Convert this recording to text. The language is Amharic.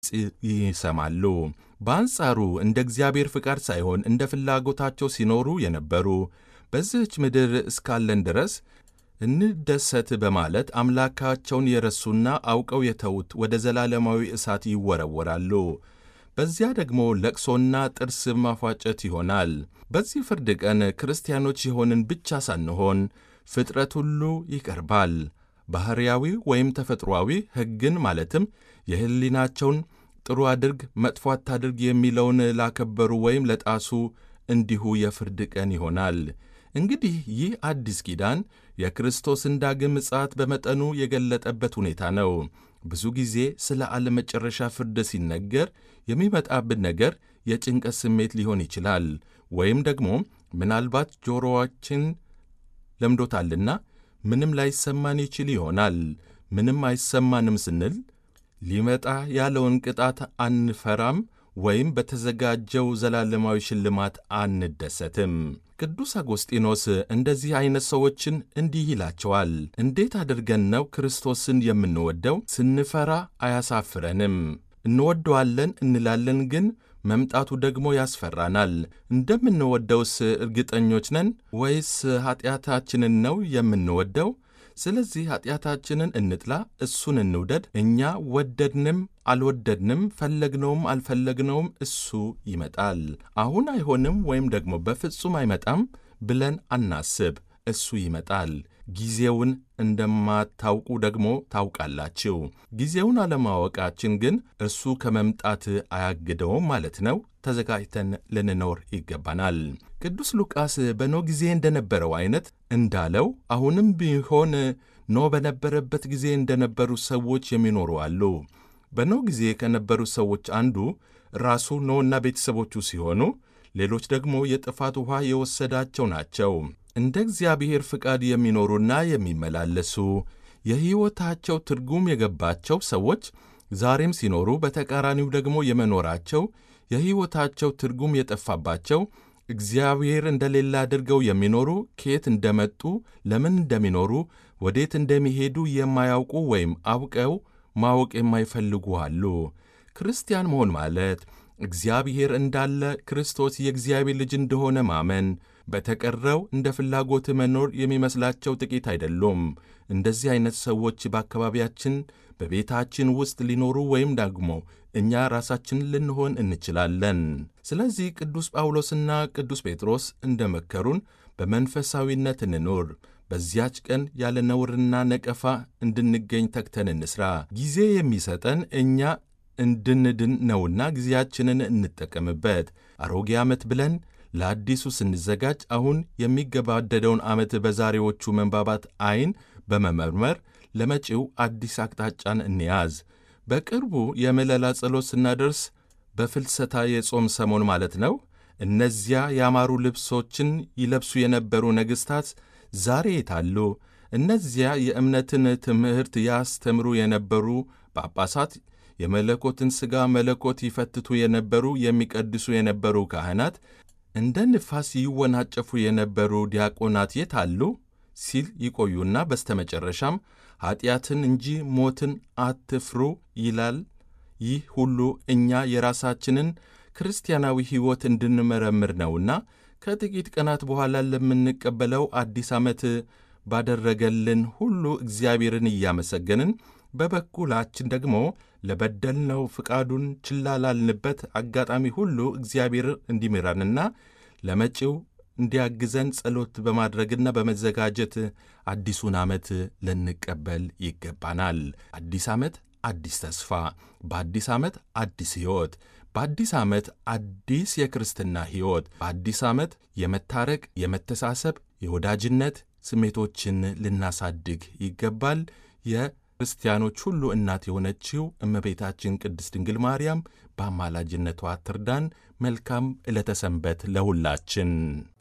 ይሰማሉ። በአንጻሩ እንደ እግዚአብሔር ፍቃድ ሳይሆን እንደ ፍላጎታቸው ሲኖሩ የነበሩ በዚህች ምድር እስካለን ድረስ እንደሰት በማለት አምላካቸውን የረሱና አውቀው የተዉት ወደ ዘላለማዊ እሳት ይወረወራሉ። በዚያ ደግሞ ለቅሶና ጥርስ ማፏጨት ይሆናል። በዚህ ፍርድ ቀን ክርስቲያኖች የሆንን ብቻ ሳንሆን ፍጥረት ሁሉ ይቀርባል። ባሕርያዊ ወይም ተፈጥሮአዊ ሕግን ማለትም የሕሊናቸውን ጥሩ አድርግ፣ መጥፎ አታድርግ የሚለውን ላከበሩ ወይም ለጣሱ እንዲሁ የፍርድ ቀን ይሆናል። እንግዲህ ይህ አዲስ ኪዳን የክርስቶስን ዳግም ምጽአት በመጠኑ የገለጠበት ሁኔታ ነው። ብዙ ጊዜ ስለ ዓለም መጨረሻ ፍርድ ሲነገር የሚመጣብን ነገር የጭንቀት ስሜት ሊሆን ይችላል። ወይም ደግሞ ምናልባት ጆሮዋችን ለምዶታልና ምንም ላይሰማን ይችል ይሆናል። ምንም አይሰማንም ስንል ሊመጣ ያለውን ቅጣት አንፈራም ወይም በተዘጋጀው ዘላለማዊ ሽልማት አንደሰትም። ቅዱስ አጎስጢኖስ እንደዚህ ዐይነት ሰዎችን እንዲህ ይላቸዋል። እንዴት አድርገን ነው ክርስቶስን የምንወደው? ስንፈራ አያሳፍረንም። እንወደዋለን እንላለን፣ ግን መምጣቱ ደግሞ ያስፈራናል። እንደምንወደውስ እርግጠኞች ነን ወይስ ኀጢአታችንን ነው የምንወደው? ስለዚህ ኀጢአታችንን እንጥላ፣ እሱን እንውደድ። እኛ ወደድንም አልወደድንም፣ ፈለግነውም አልፈለግነውም እሱ ይመጣል። አሁን አይሆንም ወይም ደግሞ በፍጹም አይመጣም ብለን አናስብ። እሱ ይመጣል። ጊዜውን እንደማታውቁ ደግሞ ታውቃላችሁ። ጊዜውን አለማወቃችን ግን እርሱ ከመምጣት አያግደውም ማለት ነው። ተዘጋጅተን ልንኖር ይገባናል። ቅዱስ ሉቃስ በኖህ ጊዜ እንደነበረው አይነት እንዳለው አሁንም ቢሆን ኖህ በነበረበት ጊዜ እንደነበሩ ሰዎች የሚኖሩ አሉ። በኖህ ጊዜ ከነበሩ ሰዎች አንዱ ራሱ ኖህና ቤተሰቦቹ ሲሆኑ ሌሎች ደግሞ የጥፋት ውኃ የወሰዳቸው ናቸው። እንደ እግዚአብሔር ፍቃድ የሚኖሩና የሚመላለሱ የሕይወታቸው ትርጉም የገባቸው ሰዎች ዛሬም ሲኖሩ፣ በተቃራኒው ደግሞ የመኖራቸው የሕይወታቸው ትርጉም የጠፋባቸው እግዚአብሔር እንደሌለ አድርገው የሚኖሩ ከየት እንደመጡ ለምን እንደሚኖሩ ወዴት እንደሚሄዱ የማያውቁ ወይም አውቀው ማወቅ የማይፈልጉ አሉ። ክርስቲያን መሆን ማለት እግዚአብሔር እንዳለ ክርስቶስ የእግዚአብሔር ልጅ እንደሆነ ማመን፣ በተቀረው እንደ ፍላጎት መኖር የሚመስላቸው ጥቂት አይደሉም። እንደዚህ አይነት ሰዎች በአካባቢያችን በቤታችን ውስጥ ሊኖሩ ወይም ደግሞ እኛ ራሳችን ልንሆን እንችላለን። ስለዚህ ቅዱስ ጳውሎስና ቅዱስ ጴጥሮስ እንደመከሩን በመንፈሳዊነት እንኑር። በዚያች ቀን ያለ ነውርና ነቀፋ እንድንገኝ ተግተን እንስራ። ጊዜ የሚሰጠን እኛ እንድንድን ነውና ጊዜያችንን እንጠቀምበት። አሮጌ ዓመት ብለን ለአዲሱ ስንዘጋጅ አሁን የሚገባደደውን ዓመት በዛሬዎቹ መንባባት ዐይን በመመርመር ለመጪው አዲስ አቅጣጫን እንያዝ። በቅርቡ የምለላ ጸሎት ስናደርስ በፍልሰታ የጾም ሰሞን ማለት ነው። እነዚያ ያማሩ ልብሶችን ይለብሱ የነበሩ ነገሥታት ዛሬ የታሉ? እነዚያ የእምነትን ትምህርት ያስተምሩ የነበሩ ጳጳሳት፣ የመለኮትን ሥጋ መለኮት ይፈትቱ የነበሩ የሚቀድሱ የነበሩ ካህናት፣ እንደ ንፋስ ይወናጨፉ የነበሩ ዲያቆናት የት አሉ? ሲል ይቆዩና በስተመጨረሻም ኀጢአትን እንጂ ሞትን አትፍሩ ይላል። ይህ ሁሉ እኛ የራሳችንን ክርስቲያናዊ ሕይወት እንድንመረምር ነውና ከጥቂት ቀናት በኋላ ለምንቀበለው አዲስ ዓመት ባደረገልን ሁሉ እግዚአብሔርን እያመሰገንን በበኩላችን ደግሞ ለበደልነው ፍቃዱን ችላ ላልንበት አጋጣሚ ሁሉ እግዚአብሔር እንዲምራንና ለመጪው እንዲያግዘን ጸሎት በማድረግና በመዘጋጀት አዲሱን ዓመት ልንቀበል ይገባናል። አዲስ ዓመት አዲስ ተስፋ፣ በአዲስ ዓመት አዲስ ሕይወት፣ በአዲስ ዓመት አዲስ የክርስትና ሕይወት፣ በአዲስ ዓመት የመታረቅ፣ የመተሳሰብ፣ የወዳጅነት ስሜቶችን ልናሳድግ ይገባል። የክርስቲያኖች ሁሉ እናት የሆነችው እመቤታችን ቅድስት ድንግል ማርያም በአማላጅነቷ ትርዳን። መልካም ዕለተ ሰንበት ለሁላችን።